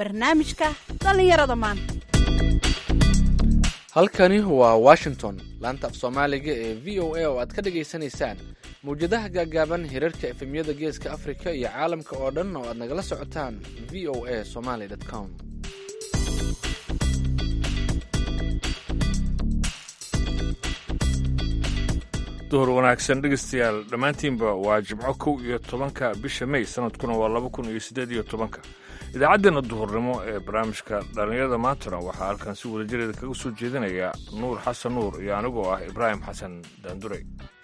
barnaamijka dhallinyarada maanta halkani waa washington laanta af soomaaliga ee v o a oo aad ka dhagaysanaysaan mawjadaha gaagaaban hirarka efemyada geeska afrika iyo caalamka oo dhan oo aad nagala socotaan v o a somaly com duhur wanaagsan dhegeystayaal dhammaantiinba waa jimco kow iyo tobanka bisha may sanadkuna waa laba kun iyo siddeed iyo tobanka idaacaddeenna duhurnimo ee barnaamijka dhallinyarada maantana waxaa halkan si wadajireeda kaga soo jeedinaya nuur xasan nuur iyo anigoo ah ibraahim xasan daandurey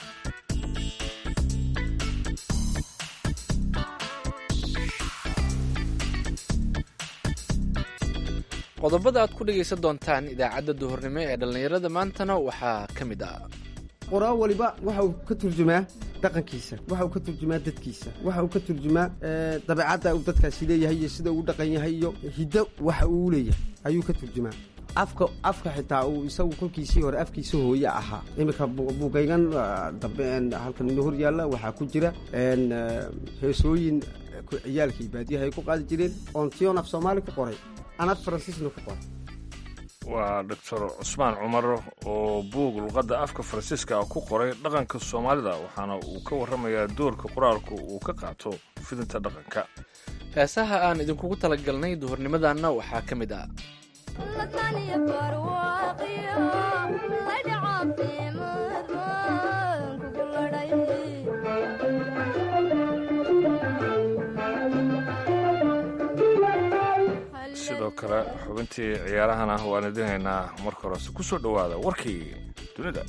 qodobada aad ku dhegaysan doontaan idaacadda duhurnimo ee dhallinyarada maantana waxaa ka mid ah qoraa waliba waxa uu ka turjumaa dhaqankiisa waxa uu ka turjumaa dadkiisa waxa uu ka turjumaa dabeecadda uu dadkaasi leeyahay iyo sida uu dhaqan yahay iyo hiddo waxa uu leeyahay ayuu ka turjumaa afka afka xitaa uu isagu kolkiisii hore afkiisa hooye ahaa iminka buugaygan dambe halkan ino hor yaalla waxaa ku jira heesooyin ciyaalkii baadiyaha ay ku qaadi jireen oon tion af soomaali ku qoray anad faransiisna ku qoray waa doctor cusmaan cumar oo buug luqadda afka faransiiska ku qoray dhaqanka soomaalida waxaana uu ka warramayaa doorka qoraalku uu ka qaato fidinta dhaqanka heesaha aan idinkugu talagalnay duhurnimadanna waxaa ka mid ah sidoo kale xubintii ciyaarahana waan idinaynaa marka horese ku soo dhowaada warkii dunida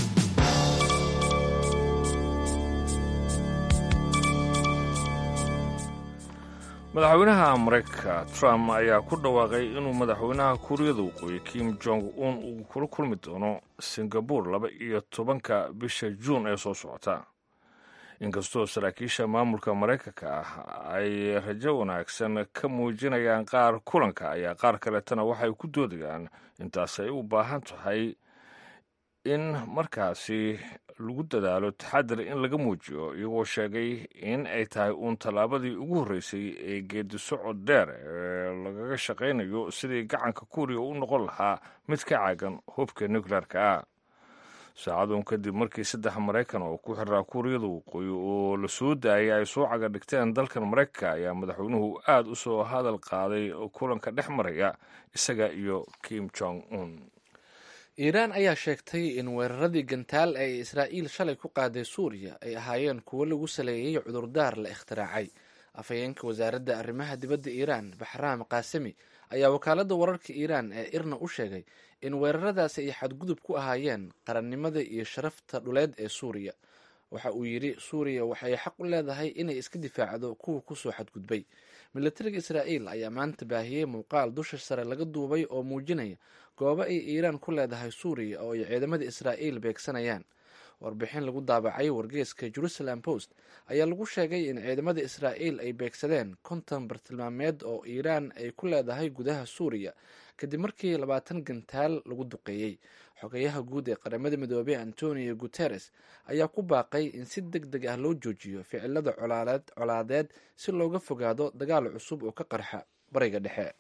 madaxweynaha maraykanka trump ayaa ku dhawaaqay inuu madaxweynaha kuuriyada waqooyi kim jong un uu kula kulmi doono singabur laba iyo tobanka bisha juun ee soo socota inkastoo saraakiisha maamulka maraykanka ah ay rajo wanaagsan ka muujinayaan qaar kulanka ayaa qaar kaleetana waxay ku doodayaan intaas ay u baahan tahay in markaasi lagu dadaalo taxadir in laga muujiyo iyagoo sheegay in ay tahay uun tallaabadii ugu horreysay ee geedi socod dheer ee lagaga shaqaynayo sidii gacanka kuuriya u noqon lahaa mid ka caagan hubka nuclearka ah saacaduun kadib markii saddex maraykan oo ku xiraa kuuriyada waqooyi oo la soo daayay ay soo caga dhigteen dalkan maraykanka ayaa madaxweynuhu aad u soo hadal qaaday kulanka dhex maraya isaga iyo kim jong un iiraan ayaa sheegtay in weeraradii gantaal ee israa'iil shalay ku qaaday suuriya ay ahaayeen kuwo lagu saleeyey cudurdaar la ikhtiraacay afhayeenka wasaaradda arrimaha dibadda iiraan baxraam kaasemi ayaa wakaaladda wararka iiraan ee irna u sheegay in weeraradaasi ay xadgudub ku ahaayeen qarannimada iyo sharafta dhuleed ee suuriya waxa uu yidhi suuriya waxay xaq u leedahay inay iska difaacdo kuwa kusoo xadgudbay milatariga israa'iil ayaa maanta baahiyey muuqaal dusha sare laga duubay oo muujinaya goobo ay iiraan ku leedahay suuriya oo ay ciidamada israa'iil beegsanayaan warbixin lagu daabacay wargeeska jerusalem post ayaa lagu sheegay in ciidamada israa'iil ay beegsadeen konton bartilmaameed oo iiraan ay ku leedahay gudaha suuriya kadib markii labaatan gantaal lagu duqeeyey xogayaha guud ee qaramada midoobey antonio guteres ayaa ku baaqay in si deg deg ah loo joojiyo ficilada colaadeed si looga fogaado dagaal cusub oo ka qarxa bariga dhexe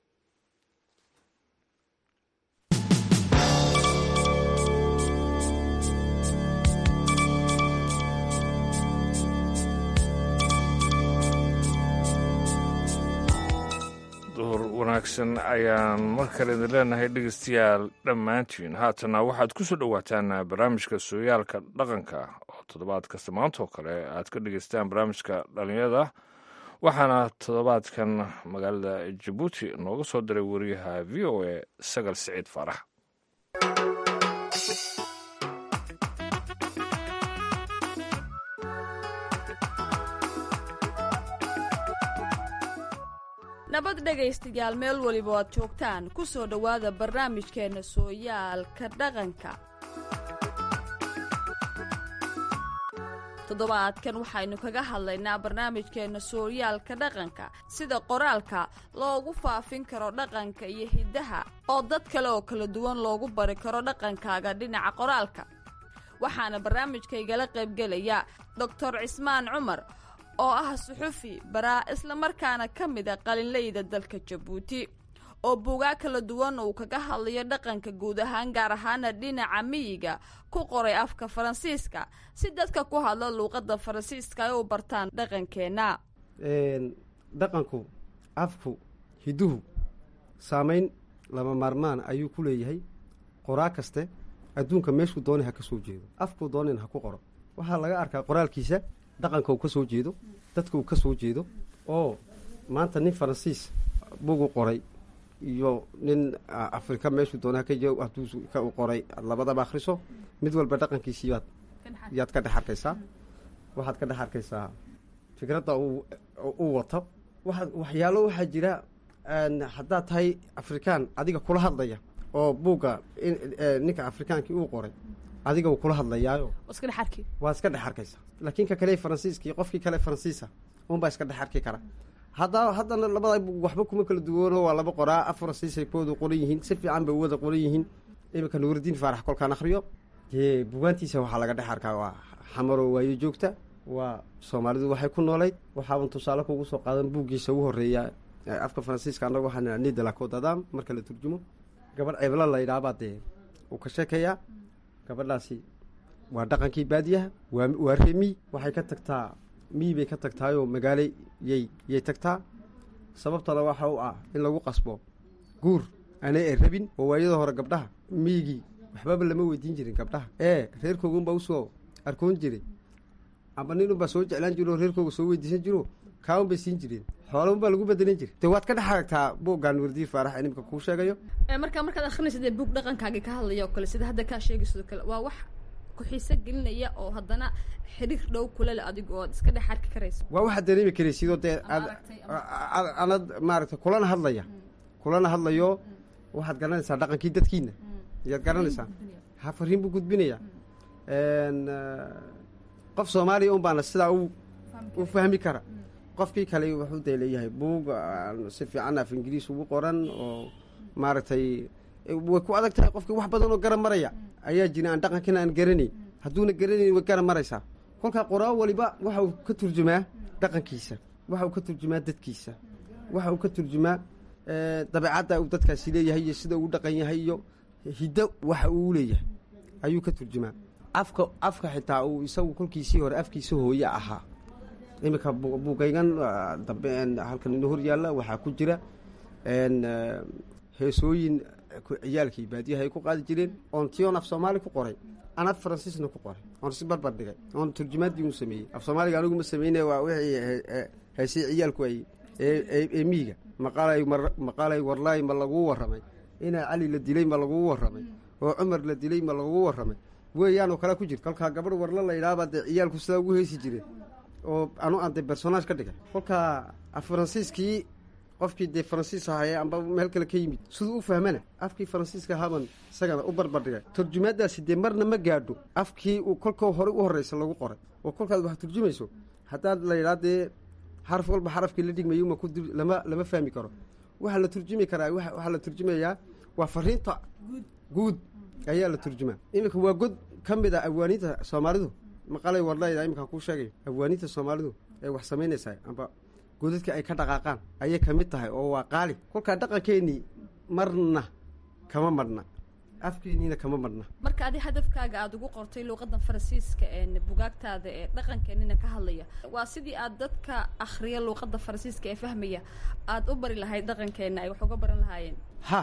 duhur wanaagsan ayaan mar kale idin leenahay dhegeystayaal dhammaantiin haatana waxaad ku soo dhowaataan barnaamijka sooyaalka dhaqanka oo toddobaad kasta maanta oo kale aad ka dhegeystaan barnaamijka dhallinyarada waxaana toddobaadkan magaalada jabuuti nooga soo diray wariyaha v o a sagal siciid faarax nabad dhegaystayaal meel weliba aad joogtaan ku soo dhowaada barnaamijkeenna sooyaalka dhaqanka toddobaadkan waxaynu kaga hadlaynaa barnaamijkeenna sooyaalka dhaqanka sida qoraalka loogu faafin karo dhaqanka iyo hiddaha oo dad kale oo kala duwan loogu bari karo dhaqankaaga dhinaca qoraalka waxaana barnaamijkaygala qaybgelaya doctor cismaan cumar oo ah suxufi baraa islamarkaana ka mid a qalinleyda dalka jabuuti oo buugaag kala duwan uu kaga hadlayo dhaqanka guud ahaan gaar ahaana dhinaca miyiga ku qoray afka faransiiska si dadka ku hadla luuqadda faransiiska ay u bartaan dhaqankeenna dhaqanku afku hidduhu saamayn lama maarmaan ayuu ku leeyahay qoraa kaste adduunka meeshuu doonay ha ka soo jeedo afkuu doonayn ha ku qoro waxaa laga arkaa qoraalkiisa dhaqanka uu ka soo jeedo dadka uu ka soo jeedo oo maanta nin faransiis bugu qoray iyo nin afrika meeshuu doonay haka jee hadduu ka u qoray labadaba akhriso mid walba dhaqankiisi yaad yaad ka dhex arkaysaa waxaad ka dhex arkaysaa fikradda uu u wato waa waxyaalo waxaa jira haddaad tahay afrikaan adiga kula hadlaya oo buugga ninka afrikaankii uu qoray adiga uu kula hadlayaayo waa iska dhex arkaysa laakiin ka kale faransiiskii qofkii kale faransiisa unbaa iska dhex arki kara hadda haddana labada waxba kuma kala duwano waa laba qoraa af faransiisay kuwada qoran yihiin si fiican bay wada qoran yihiin iminka nuuridiin faarax kolkaan akhriyo dee bugaantiisa waxaa laga dhex arkaa waa xamaroo waayo joogta waa soomaalidu waxay ku noolayd waxaaban tusaale kugu soo qaadan buuggiisa ugu horreeya afka faransiiska annaga waxaa nidalaco dadam marka la turjumo gabadh ceebla la yidhaabaa dee uu ka sheekayaa gabadhaasi waa dhaqankii baadiyaha waa waa remi waxay ka tagtaa miyi bay ka tagtaayoo magaalo yay yay tagtaa sababtana waxa u ah in lagu qasbo guur aanay ay rabin oo waayada hore gabdhaha miyigii waxbaba lama weydiin jirin gabdhaha ee reerkoogunbaa usoo arkoon jiray amba nin unbaa soo jeclaan jiro oo reerkooga soo weydiisan jiro kaaun bay siin jireen xoolaun baa lagu bedelan jiray de waad ka dhex aragtaa buuggaan wardiin faarax inimka kuu sheegayo marka markaad akhrinaysa dee buug dhaqankaagii ka hadlaya oo kale sida hadda kaa sheegayso kale waa wax ku-xiiso gelinaya oo haddana xiriir dhow kula le adigu ood iska dhex arki karaysa waa waxaad dareemi karaysidoo dee aad anad maaragtay kulana hadlaya kulana hadlayo waxaad garanaysaa dhaqankii dadkiina ayaad garanaysaa ha fariin buu gudbinaya qof soomaaliya un baana sidaa u u fahmi kara qofkii kale wuxuu dee leeyahay buug si fiican af ingiriis ugu qoran oo maaragtay way ku adag tahay qofkii wax badan oo garan maraya ayaa jira aan dhaqankina aan garanayn hadduuna garanayn way garan maraysaa kolkaa qoraa waliba waxa uu ka turjumaa dhaqankiisa waxa uu ka turjumaa dadkiisa waxa uu ka turjumaa dabeecadda uu dadkaasi leeyahay iyo sida uu dhaqan yahay iyo hiddo waxa uu leeyahay ayuu ka turjumaa afka afka xitaa uu isagu kolkiisii hore afkiisa hooye ahaa iminka buugaygan dambe halkan ino hor yaalla waxaa ku jira heesooyin ciyaalkii baadiyaha ay ku qaadi jireen oon tion af soomaali ku qoray aan af faransiisna ku qoray oon si barbar dhigay oon turjumaaddii u sameeyey af soomaaliga aniguma sameyne waa wixii heesay ciyaalku ay ee miiga maqaalay maqaalay warlaay ma laguu warramay inaa cali la dilay ma laguu warramay oo cumar la dilay ma laguu warramay weeyaanoo kale ku jirta kolkaa gabadh warla la yidhaahbaa dee ciyaalku sidaa ugu heesi jireen oo anu aan dee personaage ka dhigay kolkaa af faransiiskii qofkii dee faransiis ahaye amba meel kale ka yimid siduu u fahmana afkii faransiiska ahaabaan isagana u barbardhigay turjumaaddaasi dee marna ma gaadho afkii uu kolkoo horey u horreysa lagu qoray oo kolkaad wax turjumayso haddaad la yidhaha dee xaraf walba xarafkii la dhigmayo ma ku lama lama fahmi karo waxaa la turjumi karaa waxaa la turjumayaa waa fariinta guud ayaa la turjumaa iminka waa god ka mid a awaaninta soomaalidu maqalay warlayda iminkaan kuu sheegayo awaaninta soomaalidu ee wax samaynaysaa amba godadka ay ka dhaqaaqaan ayay ka mid tahay oo waa qaali kolkaa dhaqankeennii marna kama madhna afkeenniina kama madhna marka adi hadafkaaga aada ugu qortay luuqadan faransiiska ee bugaagtaada ee dhaqankeenina ka hadlaya waa sidii aad dadka akhriya luuqada faransiiska ee fahmaya aada u bari lahayd dhaqankeenna ay wax uga baran lahaayeen ha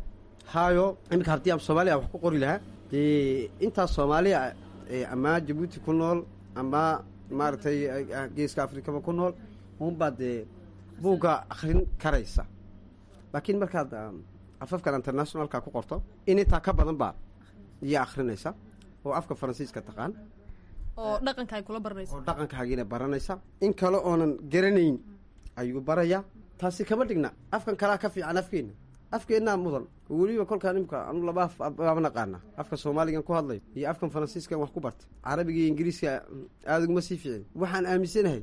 haayo iminka haddii aan soomaaliya wax ku qori lahaa dee intaas soomaaliya ama jabuuti ku nool ama maaragtay geeska afrikaba ku nool unbaa dee buugga akrin karaysa laakiin markaad afafkan internationalka ku qorto in intaa ka badan baa iyo akrinaysa oo afka faransiiska taqaan oo dhaqanka ay kula baranaysa oo dhaqankaagiina baranaysa in kale oonan garanayn ayuu baraya taasi kama dhigna afkan kalaa ka fiican afkeenna afkeennaa mudan oo weliba kolkaan imka anu laba af baaba naqaana afka soomaaligan ku hadlayo iyo afkan faransiiskan wax ku bartay carabiga iyo ingiriiska aada uguma sii fiicin waxaan aaminsanahay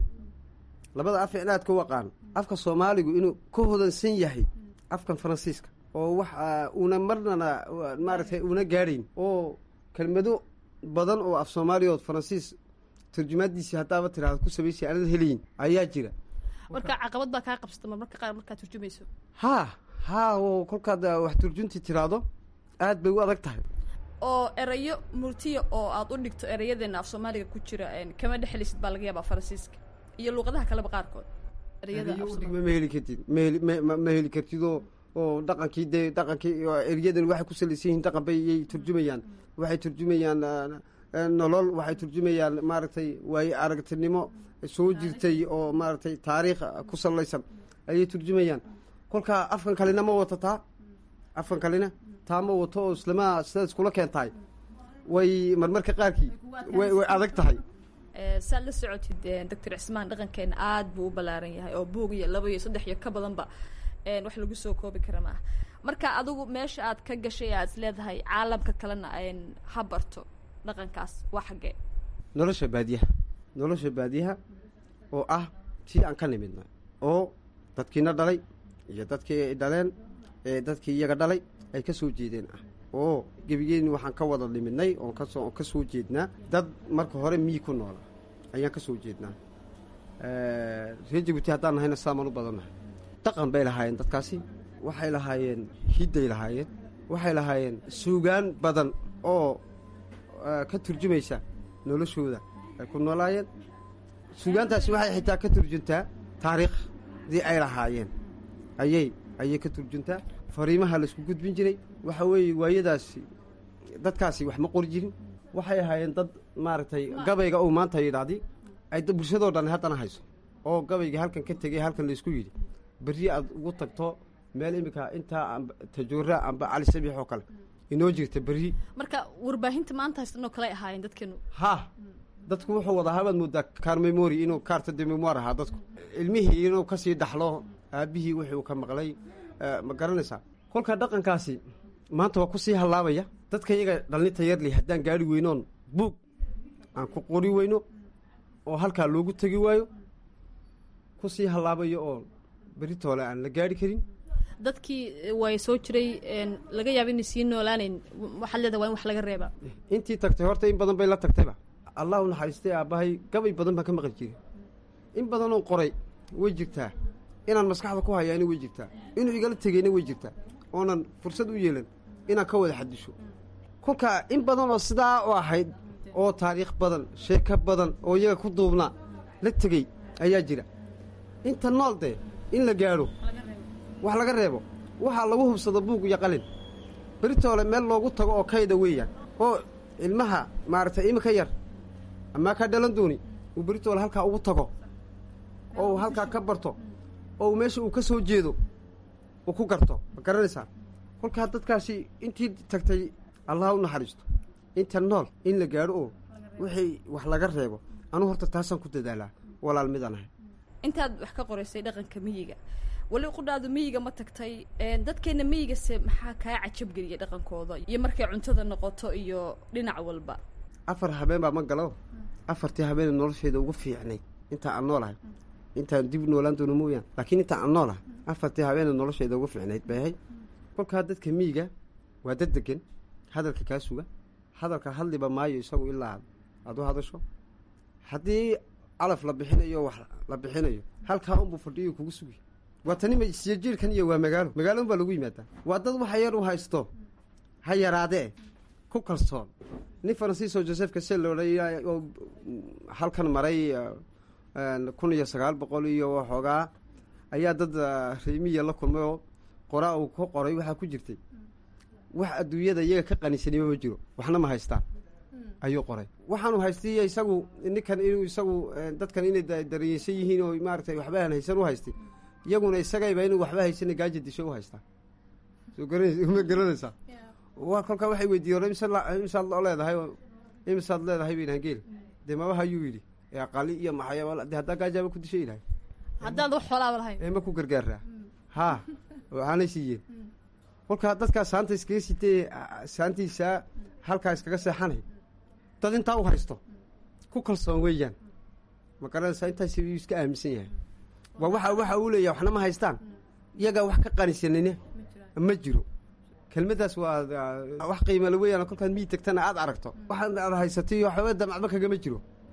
labada af icnaad ka waqaan afka soomaaligu inuu ka hodansan yahay afkan faransiiska oo wax una marnana maaragtay una gaadhayn oo kelmado badan oo af soomaaliya ood faransiis turjumaadiisii haddaaba tiraahdo ku samaysay aanad helayin ayaa jira marka caqabad baa kaa qabsata marmarka qaar markaad turjumayso haa haa oo kolkaad ah, wax turjuntii tiraahdo aad bay u adag tahay oo erayo murtiya oo aad u dhigto erayadeena af soomaaliga ku jira een, kama dhexelisid baa laga yaabaa faransiiska iyo luuqadaha kaleba qaarkood ereyada af Erayo u Soomaaliga. dhigma ma heli kartid ma heli ma- ma- ma heli kartid oo oo dhaqankii dee dhaqankii oo eryadan waxay ku salaysan yihiin dhaqan bay yay turjumayaan waxay turjumayaan ah, ah, nolol waxay turjumayaan maaragtay waaye aragtinimo soo jirtay oo maaragtay taariikh ku salaysan ayay turjumayaan kolkaa afkan kalena ma wato taa afkan kalena taa ma wato oo islama sidaad iskula keentahay way marmarka qaarkii way way adag tahay Ee, saad la socotid ee, doctor cismaan dhaqankeena aad buu u ballaaran yahay oo buug iyo laba iyo saddex iyo ka badanba een, wax lagu soo koobi kara maaha marka adigu meesha aad ka gashay aad is leedahay caalamka kalena een, ha barto dhaqankaas waa xaggee nolosha baadiyaha nolosha baadiyaha oo ah tii aan ka nimidnay oo dadkiina dhalay iyo dadkii ay dhaleen ee dadkii iyaga dhalay ay ka soo jeedeen ah oo gebigeenni waxaan ka wada nimidnay oon kasoo ka soo jeednaa dad marka hore miyi ku noola ayaan ka soo jeednaa reer jabuuti haddaan nahayna saamaan u badannahay dhaqan bay lahaayeen dadkaasi waxay lahaayeen hidday lahaayeen waxay lahaayeen suugaan badan oo eh, ka turjumaysa noloshooda ay ku noolaayeen suugaantaasi waxay xitaa ka turjuntaa taariikhdii ay lahaayeen ayay ayay ka turjuntaa fariimaha laisku gudbin jiray waxa weeye waayadaasi dadkaasi wax ma qori jirin waxay ahaayeen dad maaragtay gabayga uu maanta yidhaahdi ay da- bulshadoo dhan haddana hayso oo gabayga halkan ka tegay halkan laisku yidhi berri aad ugu tagto meel iminka intaa amba tajuura amba cali sabiix oo kale inoo jirta berri marka warbaahinta maanta haystan oo kale ay ahaayeen dadkeenu ha dadku wuxuu wadaa habaad moodaa kaar memori inuu kaarta de memoir ahaa dadku ilmihii inuu kasii dhaxlo aabihii wuxuu ka maqlay eh, ma garanaysaa kolka dhaqankaasi maanta waa kusii hallaabaya dadka iyaga dhallinta yarli haddaan gaari weynoon buug aan ku qori weyno oo halkaa loogu tegi waayo kusii hallaabayo oo beritoole aan la gaari karin dadkii eh, way soo jiray een, laga yaaba inay sii noolaanayn waxaad leedahay waa in wax laga reebaa intii tagtay horta in badan bay la tagtayba allah u naxariistay aabbahay gabay badan baan ka maqli jiray in badanoo qoray way jirtaa inaan maskaxda ku hayaani way jirtaa inuu igala tegeyna way jirtaa oonan fursad u yeelan inaan ka wada xadisho kolka in badan oo sidaa u ahayd oo taariikh badan sheeko badan oo iyaga ku duubnaa la tegey ayaa jira inta nool dee in la gaadho wax laga reebo waxaa lagu hubsado buug iyo qalin beritoole meel loogu tago oo kayda weeyaan oo ilmaha maaragtay iminka yar amaa ka dhalan dooni uu beritoole halkaa ugu tago oo uu halkaa ka barto oo uu meesha uu ka soo jeedo uu ku garto ma garanaysaa kolkaa dadkaasi intii tagtay allah u naxariisto inta nool in la gaadho oo wixii wax laga reebo anugu horta taasaan ku dadaalaa walaal midaan ahay intaad wax ka qoraysay dhaqanka miyiga weli qudhaadu miyiga ma tagtay een, dadkeena miyigase maxaa kaa cajabgeliyay dhaqankooda iyo markay cuntada noqoto iyo dhinac walba afar habeen baa ma galo afartii habeen nolosheeda ugu fiicnayd intaa aan noolahay intaan dib u noolaan doono mooyaan laakiin intaa aan noolahay afartii habeen nolosheeda ugu fiicnayd bay ahayd kolkaa dadka miyiga waa dad degan hadalka kaa suga hadalka hadliba maayo isagu ilaa aad u hadasho haddii calaf la bixinayo wax la bixinayo halkaa unbuu fadhiyo kugu sugi waa tanima isyajiirkan iyo waa magaalo magaalo unbaa lagu yimaadaa waa dad waxa yar u haysto ha yaraadee ku kalsoon nin faransiiso joseph casel loodhay oo halkan maray kun iyo sagaal boqol iyo waxoogaa ayaa dad reemiya la kulmay oo qoraa uu ka qoray waxaa ku jirtay wax adduunyada iyaga ka qanisanima ma jiro waxna ma haystaan ayuu qoray waxaanu haystay isagu ninkan inuu isagu dadkan inay dareensan yihiin oo maaratay waxba aan haysan u haystay iyaguna isagayba inuu waxba haysana gaaja disho u haystaa soo garan ma garanaysaa waa kolkaa waxay weydiiyen imisaad loo leedahay oo imisaad leedahay ba idhahan geel dee mabaha ayuu yidhi ee aqali iyo maxaya de haddaa gaajaaba ku dishay ilahay haddaad wax xoolaaba lahayn ee ma ku gargaaraa haa waxaanay siiyeen kolkaa dadkaa saanta iskaga sitee saantiisaa halkaa iskaga seexanay dad intaa u haysto ku kalsoon weeyaan ma garanaysaa intaas yuu iska aaminsan yahay waa waxa waxa uu leeyahay waxna ma haystaan iyagaa wax ka qanisanine ma jiro kelmaddaas waa wax qiimale weeyaan kolkaad mii tagtana aad aragto waxaad aad haysatay waxba damacba kagama jiro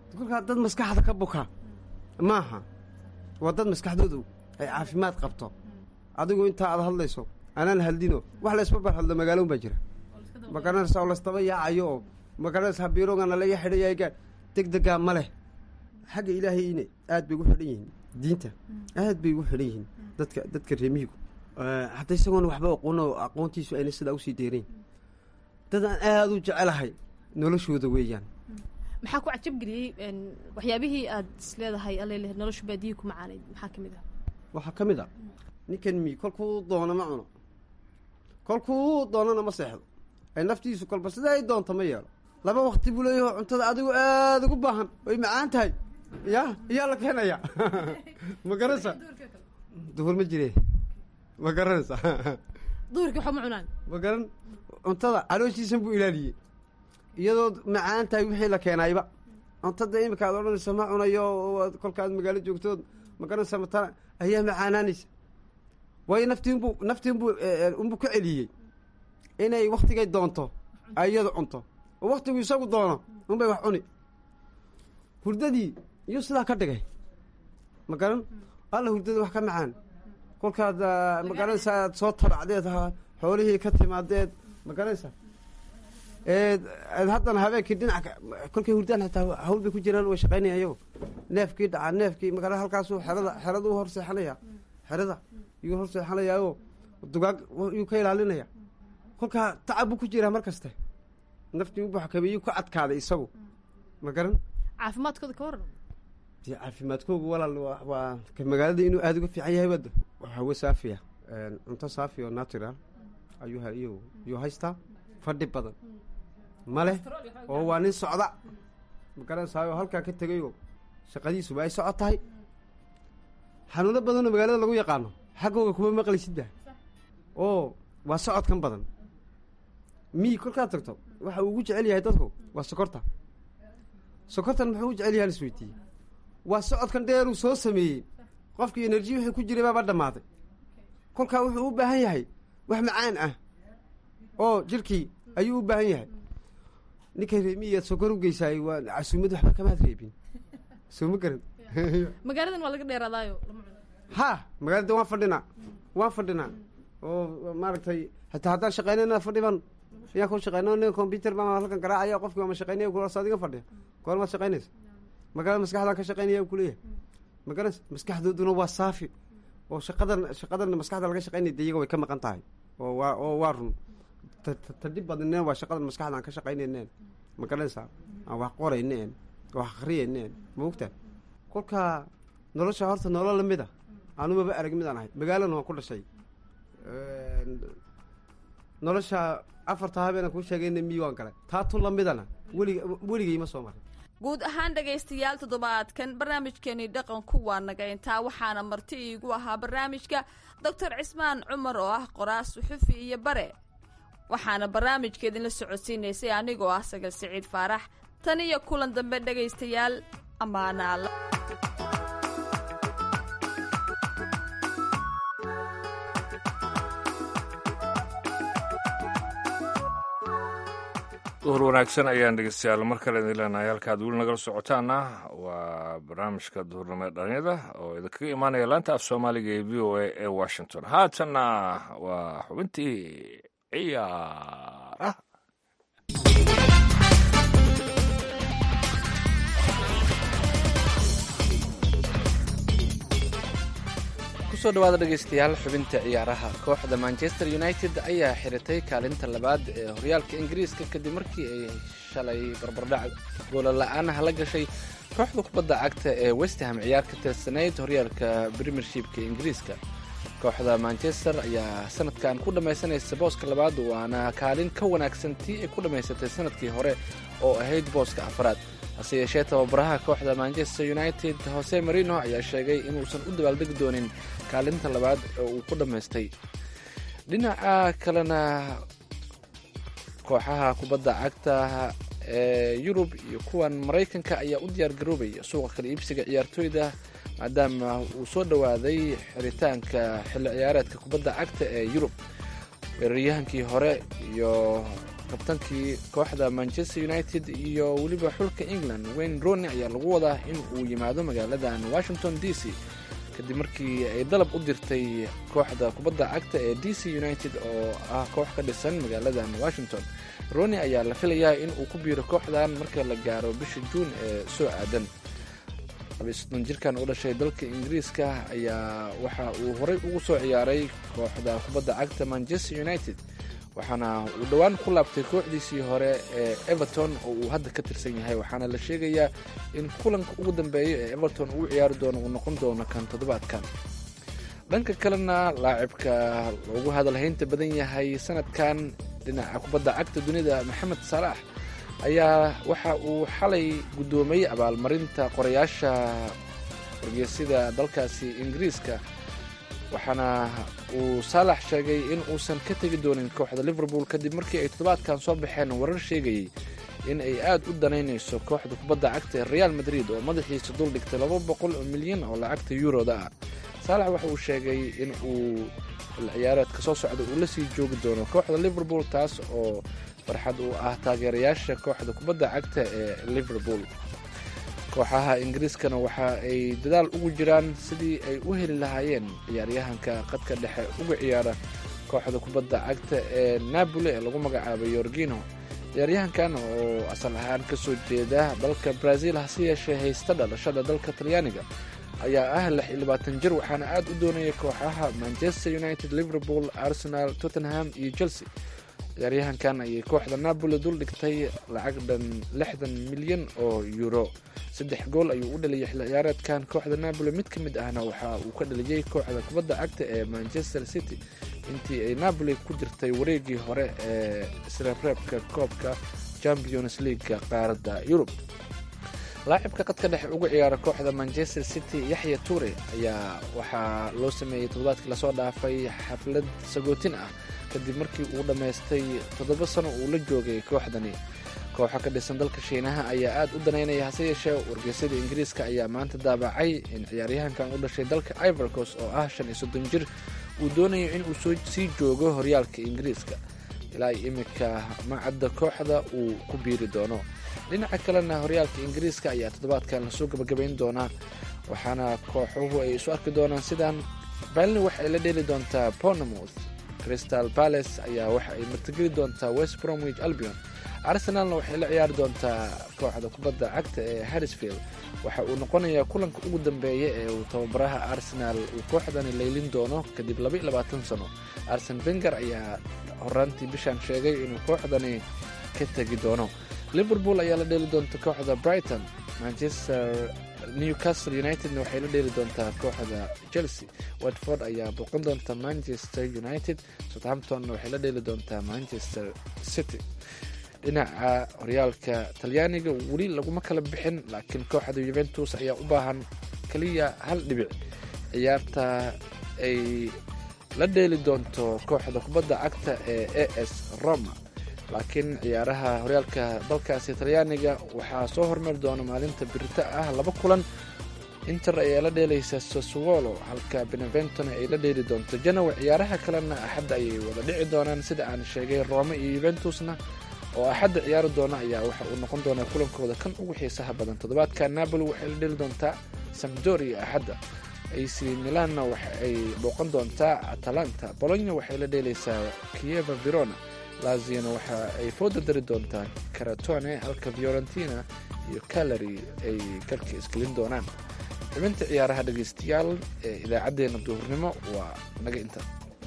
kolkaa dad maskaxda ka buka maaha waa dad maskaxdoodu ay caafimaad qabto adigu intaa aad hadlayso anaan haldino wax laysma barhadlo magaaloon baa jira magaranaysa oo laystaba yaacayo oo magaranaysa biirogana laga xidhayayga deg degaa ma leh xagga ilaahayna aad bay ugu xidhan yihiin diinta aad bay ugu xidhan yihiin dadka dadka reemihigu hadda isagoona waxba aqoon aqoontiisu ayna sidaa usii deerayn dad aan aada u jecelahay noloshooda weeyaan maxaa ku cajabgeliyey waxyaabihii aad isleedahay alele nolosha baadiyi ku macaanayd maxaa ka mid ah waxaa ka mid a ninkan mi kolkuu doono ma cuno kolkuu doonana ma seexdo ay naftiisu kolba sida ay doonto ma yeelo laba wakti buu leeyaho cuntada adigu aada ugu baahan way macaan tahay ya iyaa la keenaya ma garanaysa duhur ma jire ma garanaysa duhurkii waxba ma cunaan ma garan cuntada calooshiisan buu ilaaliyey iyadoo macaan tahay wixii la keenayba cuntada imika aad odhanaysa ma cunayo kolkaad magaalo joogtood ma garanaysa matala ayaa macaanaanaysa waayo naftiinbuu naftiinbuu unbuu ka celiyey inay waktigay doonto ay iyadu cunto oo waktigu isagu doono unbay wax cuni hurdadii iyuu sidaa ka dhigay ma garan alla hurdada wax ka macaan kolkaad ma garanaysa aad soo tabacdeed xoolihii ka timaadeed ma garanaysa haddana habeenkii dhinaca kolkay hurdaan hataa hawl bay ku jiraan way shaqaynaya ayago neefkii dhacaa neefkii magala halkaasu xerada xerada u hor seexanaya xerada yuu hor seexanayaao dugaag yuu ka ilaalinaya kolkaa tacab buu ku jiraa mar kaste naftii u buxkameeyuu ka adkaaday isagu ma garan caafimaadkooda ka waran dee caafimaadkoogu walaal waa magaalada inuu aada uga fiican yahay wada hawe saafiya cunto saafi oo natural ayuu iyu yuu haystaa fadhi badan ma leh oo waa nin socda ma garanaysaayoo halkaa ka tegayoo shaqadiisuba ay socod tahay xanuuno badanoo magaalada lagu yaqaano xaggooga kuma maqlaysidba oo waa socodkan badan mii kolkaad tagto waxa uu ugu jecel yahay dadku waa sokorta sokortan muxuu u jecel yahay isweydiiyey waa socodkan dheeruu soo sameeyey qofkii enerji wixii ku jiray baaba dhammaaday kolkaa wuxuu u baahan yahay wax macaan ah oo jirkii ayuu u baahan yahay ninkay reemiyaad sokor u geysaay waa casuumad waxba kamaad reebin soo ma garan magaaladan waa laga dheeraadaayo lama cuno ha magaalada waan fadhinaa waan fadhinaa oo maaragtay hataa haddaan shaqaynayna fadhi baan ayaan ku shaqeyna nin computer baan halkan garaacaya qofkii waa ma shaqeynaya kulas adiga fadhiya goor maad shaqaynaysa magaalada maskaxdaan ka shaqeynaya kuleeyahay ma garanaysa maskaxdooduna waa saafi oo shaqadan shaqadan maskaxda laga shaqeynaya de iyaga way ka maqan tahay oo waa oo waa run tadhib badneen waa shaqadan maskaxdaan ka shaqaynayneen ma garanaysaa aan wax qorayneen wax akriyayneen ma ogtaa kolkaa nolosha horta nolol lamid a anumaba arag midaan ahay magaalana waan ku dhashay nolosha afarta habeenaan kuu sheegayna miyi waan galay taatu lamidana weliga weligay ma soo maray guud ahaan dhegaystayaal toddobaadkan barnaamijkeenii dhaqanku waa naga intaa waxaana marti iigu ahaa barnaamijka doctor cismaan cumar oo ah qoraas suxufi iyo bare waxaana barnaamijka idinla socodsiinaysay anigoo ah sagal siciid faarax tan iyo kulan dambe dhegaystayaal ammaanaala duhur wanaagsan ayaan dhegeystayaal mar kale idin leenahay halkaad weli nagala socotaana waa barnaamijka duhurnimo ee dhalinyada oo idinkaga imaanaya laanta af soomaaliga ee v o a ee washington haatanna waa xubintii ciyaaraha kusoo dhawaada dhegaystayaal xubinta ciyaaraha kooxda manchester united ayaa xiritay kaalinta labaad ee horyaalka ingiriiska kadib markii ay shalay barbardhac goollola'aanaha la gashay kooxda kubadda cagta ee westham ciyaar ka tirsanayd horyaalka premiershipka ingiriiska kooxda manchester ayaa sanadkan ku dhammaysanaysa booska labaad waana kaalin ka wanaagsan tii ay ku dhammaysatay sanadkii hore oo ahayd booska afraad hase yeeshee tababaraha kooxda manchester united hose marino ayaa sheegay inuusan u dabaaldegi doonin kaalinta labaad oo uu ku dhammaystay dhinaca kalena kooxaha kubadda cagta ee yurub iyo kuwan maraykanka ayaa u diyaar garoobaya suuqa kala iibsiga ciyaartooyda maadaama uu soo dhowaaday xiritaanka xilli ciyaareedka kubadda cagta ee yurub weeraryahankii hore iyo kabtankii kooxda manchester united iyo weliba xulka england wayne rooney ayaa lagu wadaa in uu yimaado magaaladan washington d c kadib markii ay dalab u dirtay kooxda kubadda cagta ee d c united oo ah koox ka dhisan magaaladan washington rooney ayaa la filayaa in uu ku biiro kooxdan marka la gaaro bisha juun ee soo aadan labaisodon jirkan u dhashay dalka ingiriiska ayaa waxa uu horey ugu soo ciyaaray kooxda kubadda cagta manchester united waxaana uu dhowaan ku laabtay kooxdiisii hore ee everton oo uu hadda ka tirsan yahay waxaana la sheegayaa in kulanka ugu dambeeya ee everton uu ciyaari doono uu noqon doono kan toddobaadkan dhanka kalena laacibka loogu hadalhaynta badan yahay sanadkan dhinaca kubadda cagta dunida maxamed salaax ayaa waxa uu xalay guddoomay abaalmarinta qorayaasha wargeysida dalkaasi ingiriiska waxaana uu saalax sheegay in uusan ka tegi doonin kooxda liverpool kadib markii ay toddobaadkan soo baxeen warar sheegayay in ay aad u danaynayso kooxda kubadda cagta ee real madrid oo madaxiisa dul dhigtay laba boqol oo milyan oo lacagta yuroda ah saalax waxa uu sheegay in uu ciyaareedka soo socda uu la sii joogi doono kooxda liverpool taas oo farxad uu ah taageerayaasha kooxda kubadda cagta ee liverpool kooxaha ingiriiskana waxa ay dadaal ugu jiraan sidii ay u heli lahaayeen ciyaaryahanka qadka dhexe uga ciyaara kooxda kubadda cagta ee napoli ee lagu magacaabay yorgino ciyaaryahankan oo asal ahaan ka soo jeeda dalka brazil hase yeeshee haysta dhalashada dalka talyaaniga ayaa ah lix iyo labaatan jir waxaana aad u doonaya kooxaha manchester united liverpool arsenal tottenham iyo chelsea ciyaaryahankan ayay kooxda napoli dul dhigtay lacag dhan lixdan milyan oo euro saddex gool ayuu u dhaliyay xilli ciyaareedkan kooxda napoli mid ka mid ahna waxa uu ka dhaliyey kooxda kubadda cagta ee manchester city intii ay napoli ku jirtay wareegii hore ee isreebreebka koobka champions leaguega qaaradda yurub laacibka qadka dhexe uga ciyaara kooxda manchester city yaxya ture ayaa waxaa loo sameeyey toddobaadkii lasoo dhaafay xaflad sagootin ah kadib markii uu dhammaystay toddoba sano uu la joogay kooxdani kooxa ka dhisan dalka shiinaha ayaa aad u danaynaya hase yeeshee wargeysyada ingiriiska ayaa maanta daabacay in ciyaaryahankan u dhashay dalka ivorcos oo ah shan iyo soddon jir uu doonayo inuu sii joogo horyaalka ingiriiska ilaa imika macadda kooxda uu ku biiri doono dhinaca kalena horyaalka ingiriiska ayaa toddobaadkan lasoo gabagabayn doonaa waxaana kooxuhu ay isu arki doonaan sidaan balni waxa ay la dheeli doontaa pornomouth crystal palace ayaa waxa ay martigeli doontaa west bromwich albion arsenalna waxay la ciyaari doontaa kooxda kubadda cagta ee harrisfield waxa uu noqonayaa kulanka ugu dambeeya ee uu tababaraha arsenal uu kooxdani leylin doono kadib laba iyo labaatan sano arsen benger ayaa horaantii bishaan sheegay inuu kooxdani ka tegi doono liverpool ayaa la dheeli doonta kooxda brighton manchester newcastle unitedna waxay la dheeli doontaa kooxda chelsea watford ayaa booqan doonta manchester united southamptonna waxay la dheeli doontaa manchester city dhinaca horyaalka talyaaniga weli laguma kala bixin laakiin kooxda yuventus ayaa u baahan keliya hal dhibic ciyaarta ay la dheeli doonto kooxda kubadda cagta ee a s roma laakiin ciyaaraha horyaalka dalkaasi talyaaniga waxaa soo hormari doona maalinta birita ah laba kulan inter ayaa la dheelaysa saswolo halka beneventona ay la dheeli doonto janowa ciyaaraha kalena axadda ayay wada dhici doonaan sida aan sheegay rome iyo yuventusna oo axadda ciyaari doona ayaa waxa uu noqon doonaa kulankooda kan ugu xiisaha badan toddobaadka napoli waxay la dheeli doontaa samdoria axadda ac milanna waxa ay booqan doontaa atalanta bolonya waxay la dheelaysaa kieva verona laziona waxa ay fooda dari doontaa karatone halka fiorentina iyo calary ay galka isgelin doonaan xubinta ciyaaraha dhegaystayaal ee idaacaddeenna duhurnimo waa naga inta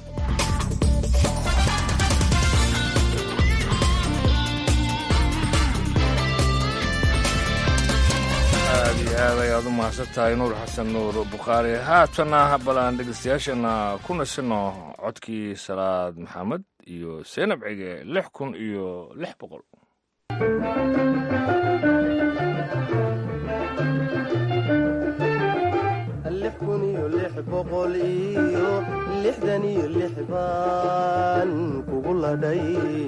aad iyo aad ayaad u mahadsan tahay nuur xasan nuur bukhaari haatana balaan dhegeystayaashana ku nasino codkii salaad maxamed iyo seenab cige lix kun iyo lix boqol lix kun iyo lix boqol iyo lixdan iyo lix baan kugu ladhay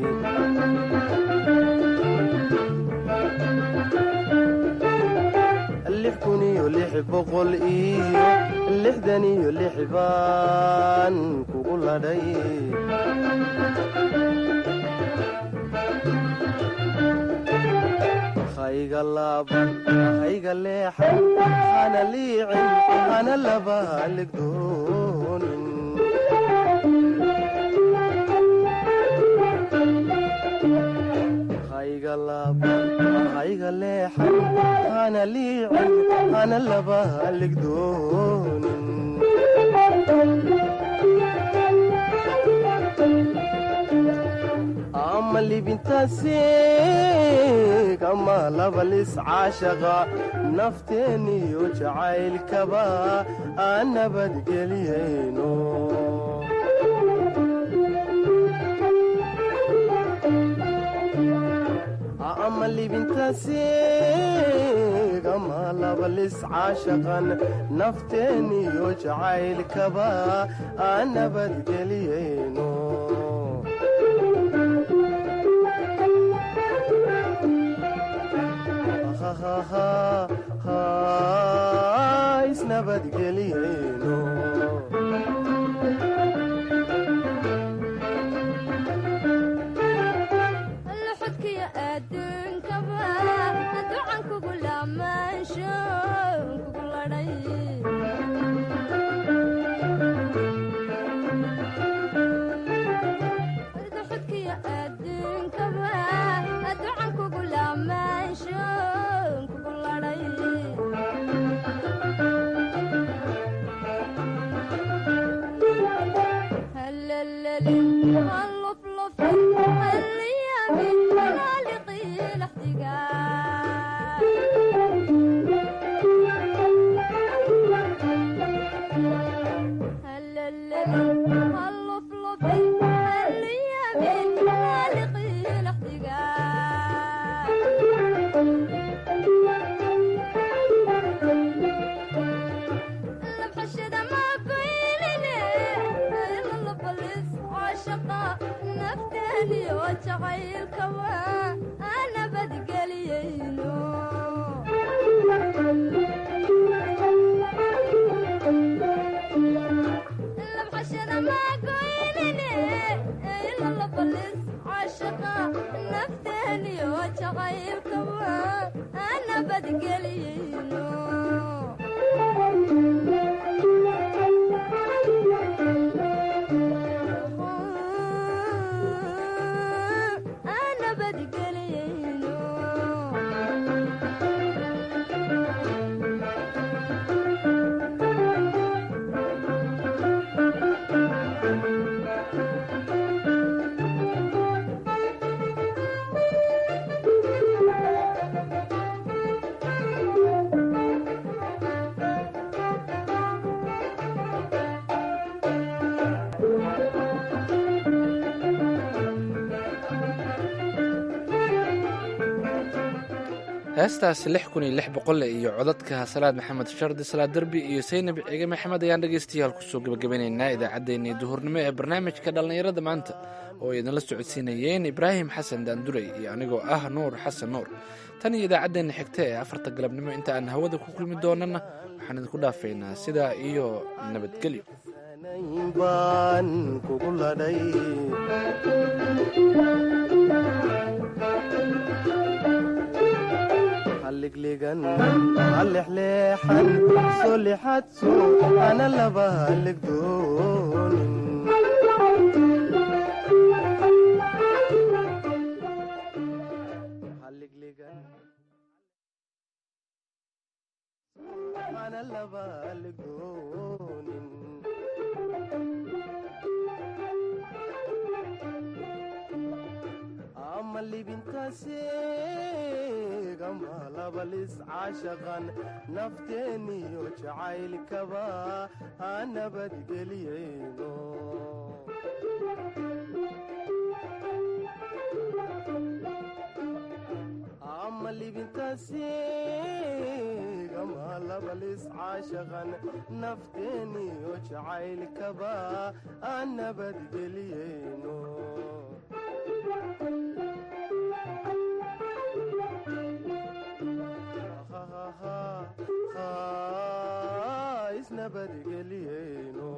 lix kun iyo lix boqol iyo lixdan iyo lix baan kugu ladhay hayga laaban hayga leexan hana liicin hana laba haligdoonin hayga laaban hayga leexan hana liicin hana laba haligdoonin ama libintaasiig ama labalis caashaqa nafteeniyo jacaylkaba aan nabadgeliyayno ama libintaasiig ama labalis caashaqan nafteeniyo jacaylkaba aan nabadgeliyayno isnabadgeliyayno luxudkiyo adduunkaba ducan kugu laamaansho kugu ladhay luxudkiyo adduunkaba ducan kugu laamaansho kugu ladhay هلللي هاللفلف هاليامي هالقي الاحتقان هلللي هاللفلف هاليامي هالقي الاحتقان لبحشد ما قيلني إلا لبلس عاشقا نفتني وجعيل كوا أنا بدقليينو لبحشد ما قيلني إلا لبلس عاشقا نفتني وجعيل كوا أنا بدقليينو أنا بدقلينو heestaas lix kun iyo lix boqole iyo codadka salaad maxamed shardi salaad derbi iyo saynab cige maxamed ayaan dhegaystayaal kusoo gebagabeynaynaa idaacaddeenii duhurnimo ee barnaamijka dhallinyarada maanta oo ay idinla socodsiinayeen ibraahim xasan daandurey iyo anigoo ah nuur xasan nuur tan iyo idaacaddeenna xigta ee afarta galabnimo inta aan hawada ku kulmi doonana waxaan idinku dhaafaynaa sidaa iyo nabadgelyo baan kugu ladhay halligligan hallexleexan soo lixadso ana laba halligdoonin halligligan ana laba halligdoonin ama libintaasiig ama labalis caashaqan nafteeniyo jacaylkaba ha nabadgeliyayno ama libintaasiig ama labalis caashaqan nafteeniyo jacaylkaba ha nabadgeliyayno isnabadgeliyeyno